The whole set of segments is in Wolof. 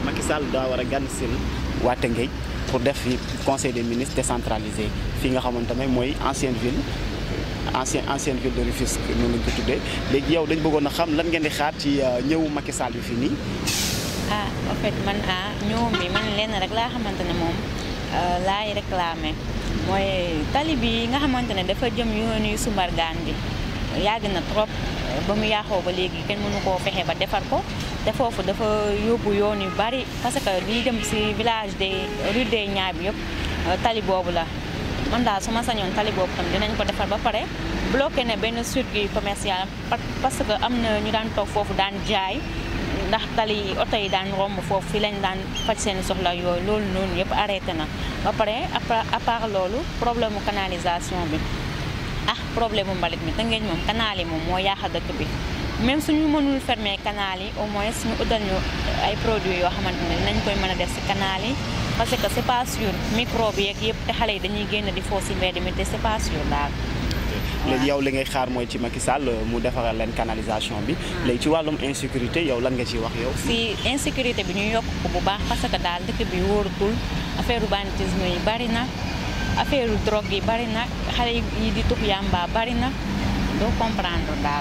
Macky Sall daa war a gànn sil waa Tëngéej pour def fi conseil des ministres décentralisé fii nga xamante ne mooy ancienne ville ancien ancienne ville de Rufisque noonu lañ ko tuddee léegi yow dañ bëggoon a xam lan ngeen di xaar ci ñëwu Macky Sall bi fii nii. ah en fait man ah ñoom bi man lenn rek laa xamante ne moom laay réclamé mooy tali bi nga xamante ne dafa jëm yoonu yu Sumbargaan bi yàgg na trop ba mu yaaxoo ba léegi kenn mënu koo fexe ba defar ko te foofu dafa yóbbu yoon yu bari parce que li jëm ci village des rue des Niayes bi yëpp tali boobu la man daal su ma sañoon tali boobu tam dinañ ko defar ba pare bloqué ne benn circuit commercial parce que am na ñu daan toog foofu daan jaay ndax tali oto yi daan romb foofu fi lañ daan faj seen soxla yooyu loolu noonu yëpp arrêté na ba pare à part loolu problème mu canalisation bi ah problème mu mbalit mi Tëngéej moom canal yi moom moo yaax a dëkk bi même suñu mënul fermer canal yi au moins ñu utal ñu ay produits yoo xamante ne dinañ koy mën a def ci canal yi parce que c'est pas sûr microbe yeeg yëpp te xale yi dañuy génn di foo ci mbedd mi te c'est pas sûr daal léegi yow li ngay xaar mooy ci Macky Sall mu defaral leen canalisation bi léegi ci wàllum insécurité yow lan nga ciy wax yow. si insécurité bi ñu yokk ko bu baax parce que daal dëkk bi wóorutul affaire banditisme yi bari na affaire drogue yi bari na xale yi di tux yamba bari na doo comprendre daal.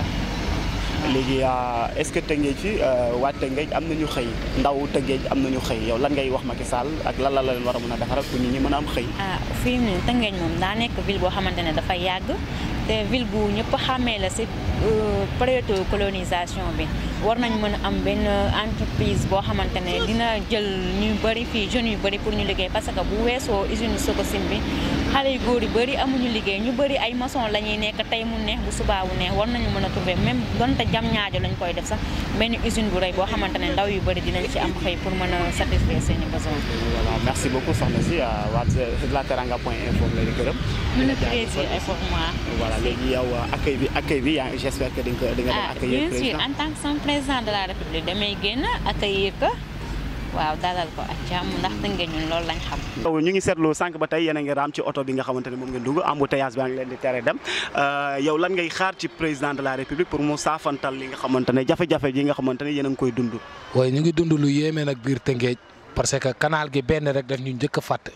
léegi est-ce que Tëngéej fi waa Tëngéej am nañu xëy ndaw Tëngéej am nañu xëy yow lan ngay wax Macky Sall ak lan la leen war a mën a defaral pour nit ñi mën a am xëy. ah fii mu ne Tëngéej moom daa nekk ville boo xamante ne dafa yàgg te ville bu ñëpp xàmmee la ci période colonisation bi war nañ mën a am benn entreprise boo xamante ne dina jël ñu bëri fii jeunes yu bëri pour ñu liggéey parce que bu weesoo usine Sococim bi xale yu góor yu bëri amuñu liggéey ñu bëri ay maçon la ñuy nekk tey mu neex bu subaa bu neex war nañu mën a trouver même donte jam ñaajo lañ koy def sax benn usine bu rëy boo xamante ne ndaw yu bëri dinañ ci am xëy pour mën a satisfaire seen i besoins. voilà merci beaucoup soxna si waa la teranga point info lay gërëm. ñu plaisir et pour moi. voilà léegi yow accueil bi accueil bi yaa j'espère que di nga di nga dem accueillir bien sûr en tant que son président de la république damay génn accueillir ko waaw dalal ko ak jàmm ndax Tëngéej ñun loolu lañ xam. ñu ngi seetlu sànq ba tey yéen a ngi raam ci oto bi nga xamante ne moom ngeen dugg embouteillage bi ngi leen di tere dem yow lan ngay xaar ci président de la république pour mu saafantal li nga xamante ne jafe-jafe yi nga xamante ne yéen a ngi koy dund. waaye ñu ngi dund lu yéeme nag biir Tëngéej parce que canal gi benn rek daf ñu njëkk a fàtte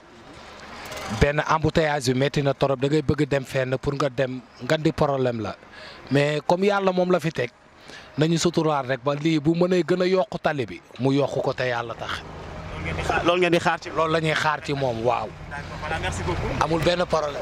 benn embouteillage bi métti na torop da ngay bëgg dem fenn pour nga dem ngan di problème la mais comme yàlla moom la fi teg nañu suturaal rek ba lii bu mënee gën a yokk tali bi mu yokk ko te yàlla tax. loolu ngeen di xaar ci. loolu la ñuy xaar ci moom waaw. voilà merci beaucoup. amul benn problème.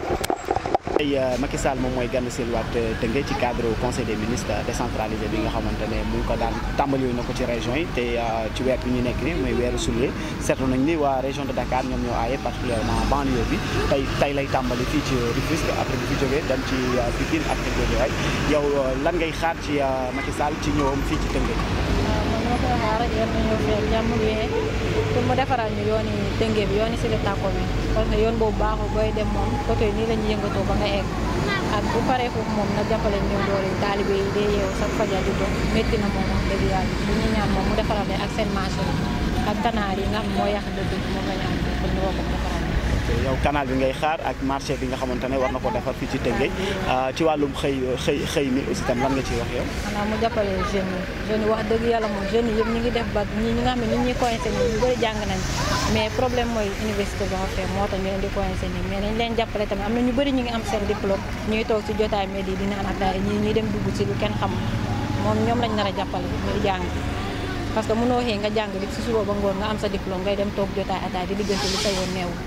tey Macky Sall moom mooy gànn silwaat Tëngéej ci cadre conseil des ministres décentralisé bi nga xamante ne mu ngi ko daan tàmbali na ko ci région yi te ci weer bi ñu nekk ni mooy weeru sulet seetlu nañ ni waa région de Dakar ñoom ñoo aaye particulièrement banlieue bi tey tey lay tàmbali fii ci Rufisque après bi fi jógee dem ci Pikine ak Guédiawaye yow lan ngay xaar ci Macky Sall ci ñëwam fii ci Tëngéej. waaw man ma koy xaar rek yéen ñëw fii ak jàmm bi pour mu defaral ñu yooni Tëngéej bi yooni Sile Tako bi parce que yoon boobu baaxul booy dem moom côté yi nii la ñuy yëngatoo ba nga egg ak bu paree foofu moom na jàppale ñëw doole taalibe yi day yeewu sax fajar di doon métti na moom wax dëgg yàlla bu ñu ñaan moom mu defaral leen ak seen marché ak kanaar yi nga xam moo yàq dëgg bi moom la ñu am pour ñu woo ko mu defaral yow canal bi ngay xaar ak marché bi nga xamante ne war na ko defar fii ci Tëngéej ci wàllum xëy xëy xëy mi aussi tam lan nga ciy wax yow. xanaa mu jàppale jeunes yi jeunes yi wax dëgg yàlla moom jeunes yi yëpp ñu ngi def ba ñi ñi nga xam ne nit ñi coincé nii ñu bëri jàng nañ mais problème mooy université ba nga fee moo tax ñu leen di coincé nii mais nañ leen jàppale tamit am na ñu bëri ñu ngi am seen diplôme ñuy toog ci jotaay mais di dina am ataay ñii ñuy dem dugg ci lu kenn xam moom ñoom lañ nar a jàppale ñuy jàng parce que mënoo xëy nga jàng di ci suba ba ngoon nga am sa diplôme ngay dem toog jotaay ataay di diggante lu sa yoon neew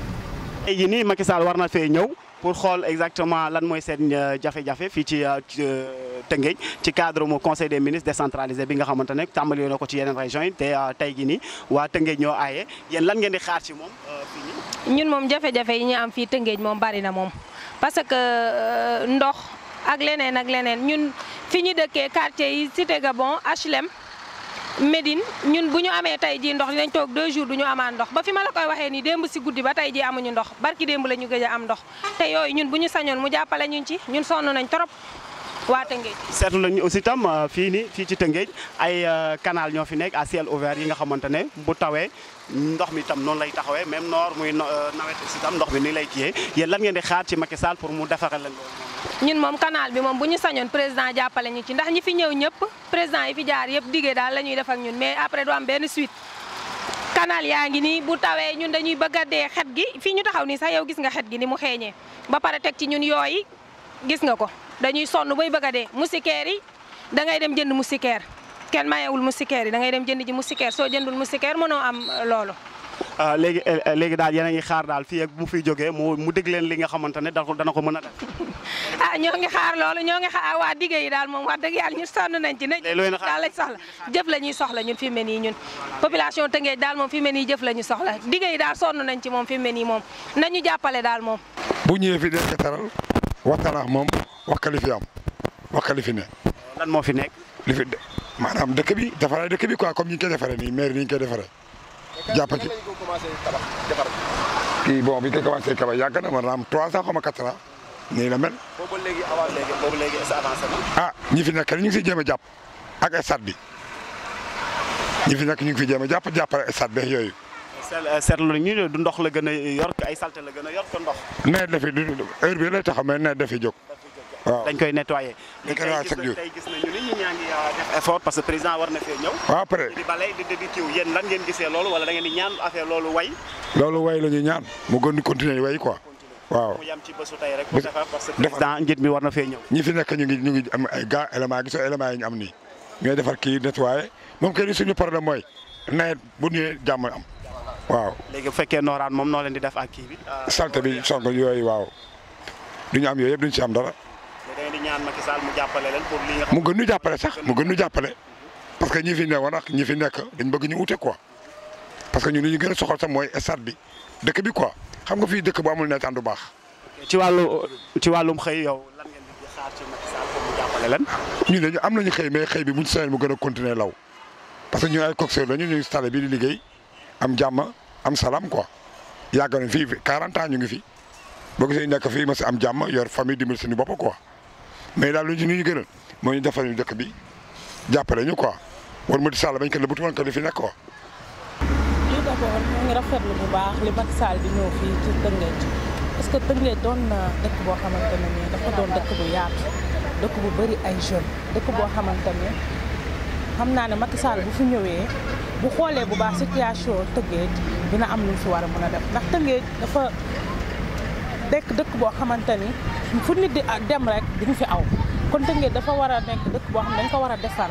tey jii nii Macky Sall war na fee ñëw pour xool exactement lan mooy seen jafe-jafe fii ci Tëngéej ci cadre mu conseil des ministres décentralisé bi nga xamante ne tàmbali na ko ci yeneen régions yi te tey jii nii waa Tëngéej ñoo aaye yéen lan ngeen di xaar ci moom fii nii. ñun moom jafe-jafe yi ñu am fii Tëngéej moom bari na moom parce que ndox ak leneen ak leneen ñun fi ñu dëkkee quartier yi Cité Gabon HLM. Médine ñun bu ñu amee tey jii ndox dinañ toog deux jours du ñu amaan ndox ba fi ma la koy waxee nii démb si guddi ba tey jii amuñu ndox barki démb la ñu gëj a am ndox te yooyu ñun bu ñu sañoon mu jàppale ñun ci ñun sonn nañ trop waa Tëngéej. seetlu nañu aussi tam fii nii fii ci Tëngéej ay canal ñoo fi nekk à ciel ouvert yi nga xamante ne bu tawee ndox mi tam noonu lay taxawee même noor muy nawet aussi tam ndox mi nii lay kiyee yéen lan ngeen di xaar ci Macky Sall pour mu defaral leen loolu. ñun moom canal bi moom bu ñu sañoon président jàppale ñu ci ndax ñi fi ñëw ñëpp président yi fi jaar yëpp diggee daal la ñuy def ak ñun mais après du am benn suite canal yaa ngi nii bu tawee ñun dañuy bëgg a dee xet gi fii ñu taxaw nii sax yow gis nga xet gi ni mu xeeñee ba pare teg ci ñun yooyu gis nga ko dañuy sonn bay bëgg a dee moustiquaire yi da ngay dem jënd moustiquaire kenn mayewul moustiquaire yi da ngay dem jënd ji moustiquaire soo jëndul moustiquaire mënoo am loolu. léegi léegi daal yéen a ngi xaar daal fii ak bu fiy jógee mu mu dégg leen li nga xamante ne dana ko mën a def. ah ñoo ngi xaar loolu ñoo ngi xaar waa digge yi daal moom wax dëgg yàlla ñun sonn nañ ci ne daal lañ soxla jëf la ñuy soxla ñun fi mu ne nii ñun population Tëngéej daal moom fi mu ne nii jëf la ñu soxla digge yi daal sonn nañ ci moom fi mu ne nii moom nañu jàppale daal moom bu ñëwee fi dee taral waxtaan ak moom wax ka li fi am wax ka li fi ne lan moo fi nekk. li fi maanaam dëkk bi defaree dëkk bi quoi comme ni ñu koy defaree nii maire ni ñu koy defaree jàpp ci kii bon bi ñu koy commencé kaba yàgg na maanaam trois ans xaw ma quatre ans nii la mel. boobu léegi avant léegi boobu léegi est avancé na. ah ñi fi nekk ñu ngi si jéem a jàpp ak stade bi ñi fi nekk ñu ngi fi jéem a jàpp jàppale stade bi yooyu. seetlu nañu du ndox la gën a yor ay salte la gën a yor ko ndox. nawet dafi du heure bi lay taxaw mais nawet dafi jóg. waaw dañ koy nettoyer. dañ koy nettoyer chaque jour tey gis nañu ni ñi ñaa ngi def effort parce que président war na fee ñëw. waaw après di balay di di kiw yéen lan ngeen gisee loolu wala da ngeen di ñaan affaire loolu way. loolu way la ñuy ñaan mu gën di continuer way quoi. waaw mu yam ci bésu tey rek. bu defar parce que président njiit mi war na fee ñëw. ñi fi nekk ñu ngi ñu ngi am ay gars éléments gisoo éléments yi ñu am nii ñooy defar kii nettoyer moom kay suñu problème mooy nawet bu ñëwee jàmm am waaw. léegi bu fekkee nooraan moom noo leen di def ak kii bi. salte bi song yooyu waaw du ñu am yooyu yëpp duñ ci am dara. da ngeen di ñaan Macky Sall mu jàppale leen pour li nga mu gën ñu jàppale sax mu gën ñu jàppale parce que ñi fi ne woon ak ñi fi nekk dañ bëgg ñu ute quoi parce que ñun li ñu gën a soxal sax mooy stade bi dëkk bi quoi xam nga fii dëkk bu amul nawetaan du baax. ci wàllu ci wàllum xëy yow lan ngeen di xaar ci Macky Sall pour mu jàppale leen. ñun dañu am nañu xëy mais xëy bi buñ sañoon mu gën a continuer law parce que ñun ay coxeur lañu ñu ngi stade bi di liggéey am jàmm am salaam quoi yàgg nañ fii 40 ans ñu ngi fi boo gisee nekk fii ma si am jàmm yor famille dimbali suñu bopp quoi mais daal lu ñu ñu gënal moo ñu defal ñu dëkk bi jàppale ñu quoi war ma di Sall bañ ko lëbëtu woon ko li fi nekk quoi. lii d'abord ñu ngi rafetlu bu baax li Macky Sall di ñëw fii ci Tëngéej parce que Tëngéej doon na dëkk boo xamante ne nii dafa doon dëkk bu yaatu dëkk bu bëri ay jeunes dëkk boo xamante ne xam naa ne Macky Sall bu fi ñëwee bu xoolee bu baax situation Tëngéej dina am lu fi war a mën a def ndax Tëngéej dafa dekk dëkk boo xamante ni fu nit di dem rek di nga fi aw kon Tëngéej dafa war a nekk dëkk boo xam ne dañ ko war a defar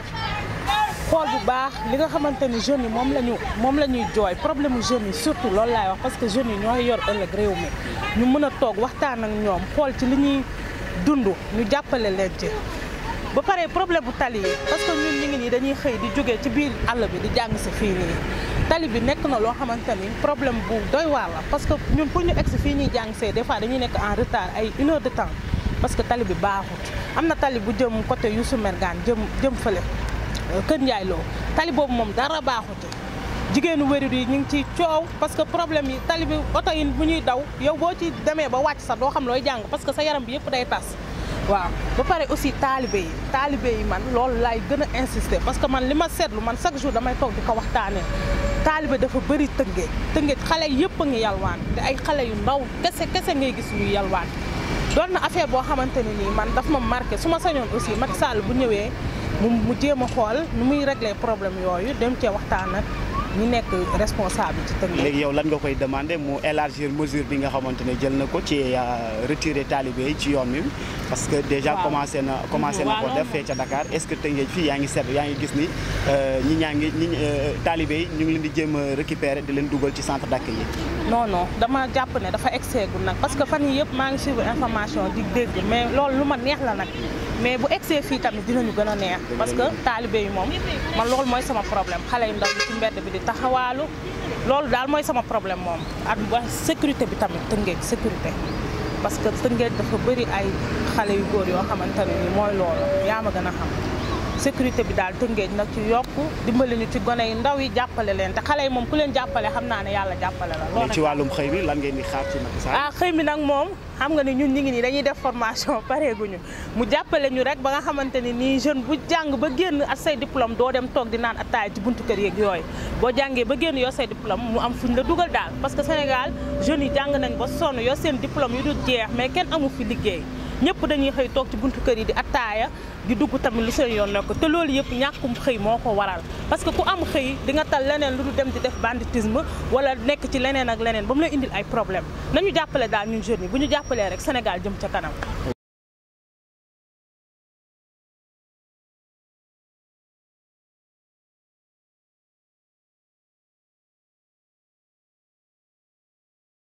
xool bu baax li nga xamante ni jeunes yi moom la ñu moom la ñuy jooy problème mu jeunes yi surtout loolu laay wax parce que jeunes yi ñooy yor ëllëg réew mi ñu mën a toog waxtaan ak ñoom xool ci li ñuy dund ñu jàppale leen ci. ba pare problème bu tali yi parce que ñun ñu ngi nii dañuy xëy di jógee ci biir àll bi di jàng si fii nii tali bi nekk na loo xamante ni problème bu doy waar la parce que ñun pour ñu egg si fii ñuy jàng see des fois dañuy nekk en retard ay une heure de temps parce que tali bi baaxut am na tali bu jëm côté Youssou Mergane jëm jëm fële. Kër Ndiaye Lo tali boobu moom dara baaxuti jigéenu wérir yi ñu ngi ciy coow parce que problème yi tali bi oto yi bu ñuy daw yow boo ci demee ba wàcc sax doo xam looy jàng parce que sa yaram bi yëpp day tas waaw ba pare aussi taalibe yi taalibe yi man loolu laay gën a insister parce que man li ma seetlu man chaque jour damay toog di ko waxtaanee taalibe dafa bëri tëngéej tëngéej xale yëpp a ngi yalwaan te ay xale yu ndaw kese kese ngay gis ñuy yalwaan doon na affaire boo xamante ne nii man daf ma marqué su ma sañoon aussi Macky Sall bu ñëwee mu mu jéem a xool nu muy régler problème yooyu dem cee waxtaan ak ñi nekk responsable ci Tëngéej. léegi yow lan nga koy demandé mu élargir mesure bi nga xamante ne jël na ko ci retirer talibé yi ci yoon mi parce que déjà waaw. commencé na commencé na ko waaw, def fee ca Dakar est-ce que Tëngéej fii yaa ngi seet yaa ngi gis ni euh, ñi ñaa ngi ñi talibé yi ñu ngi leen di jéem a récupérer di leen dugal ci centre d'accueil yi. non non dama jàpp ne dafa exeegul nag parce que fan yii yëpp maa ngi suivre information di dégg mais loolu lu ma neex la nag mais bu egsee fii tamit dinañu gën a neex parce que taalibe yi moom man loolu mooy sama problème xale yu ndaw yi ci mbedd bi di taxawaalu loolu daal mooy sama problème moom ak ba sécurité bi tamit tëngeej sécurité parce que tëngeej dafa bëri ay xale yu góor yoo xamante ne ni mooy loolu yaa ma gën a xam sécurité bi daal tëngeej nag ci yokk dimbali ñu ci gone yi ndaw yi jàppale leen te xale yi moom ku leen jàppale xam naa ne yàlla jàppale la loolu léegi ci wàllum xëy bi lan ngeen di xaar ci Macky Sall. ah xëy mi nag moom xam nga ne ñun ñi ngi nii dañuy def formation pareeguñu mu jàppale ñu rek ba nga xamante ni nii jeune bu jàng ba génn ak say diplôme doo dem toog di naan attaaya ci buntu kër yeeg yooyu boo jàngee ba génn yoo say diplôme mu am fuñ la dugal daal parce que Sénégal jeunes yi jàng nañ ba sonn yoo seen diplôme yu dul jeex mais kenn amu fi liggéey ñëpp dañuy xëy toog ci buntu kër yi di attaaya di dugg tamit lu seen yoon nekk te loolu yëpp ñàkkum xëy moo ko waral parce que ku am xëy di nga tal leneen lu du dem di def banditisme wala nekk ci leneen ak leneen ba mu lay indil ay problème nañu jàppale daal ñun jeunes yi bu ñu jàppalee rek Sénégal jëm ca kanam